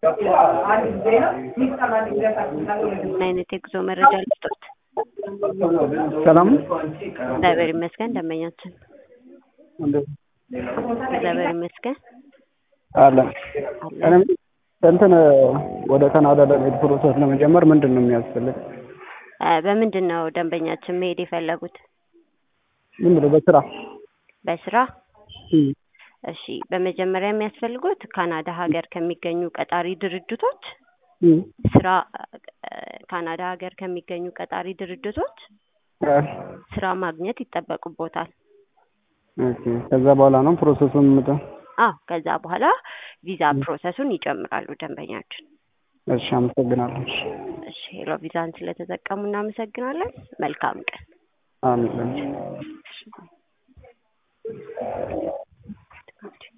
ምን አይነት የጉዞ መረጃ ልስጦት? ሰላም እግዚአብሔር ይመስገን። ደንበኛችን እንዴት እግዚአብሔር ይመስገን አለ አለ። እኔም እንትን ወደ ካናዳ ለመሄድ ፕሮሰስ ለመጀመር ምንድን ነው የሚያስፈልግ? እ በምንድን ነው ደንበኛችን መሄድ የፈለጉት? ዝም ብሎ በስራ በስራ? እም፣ እሺ፣ በመጀመሪያ የሚያስፈልጉት ካናዳ ሀገር ከሚገኙ ቀጣሪ ድርጅቶች እም፣ ስራ እ ካናዳ ሀገር ከሚገኙ ቀጣሪ ድርጅቶች እ፣ ስራ ማግኘት ይጠበቅቦታል። ኦኬ። ከዛ በኋላ ነው ፕሮሰሱን ምጠ አዎ፣ ከዛ በኋላ ቪዛ ፕሮሰሱን ይጀምራሉ ደንበኛችን። እሺ፣ አመሰግናለሁ። እሺ፣ ሄሎ ቪዛን ስለተጠቀሙ እናመሰግናለን። መልካም ቀን። አሜን።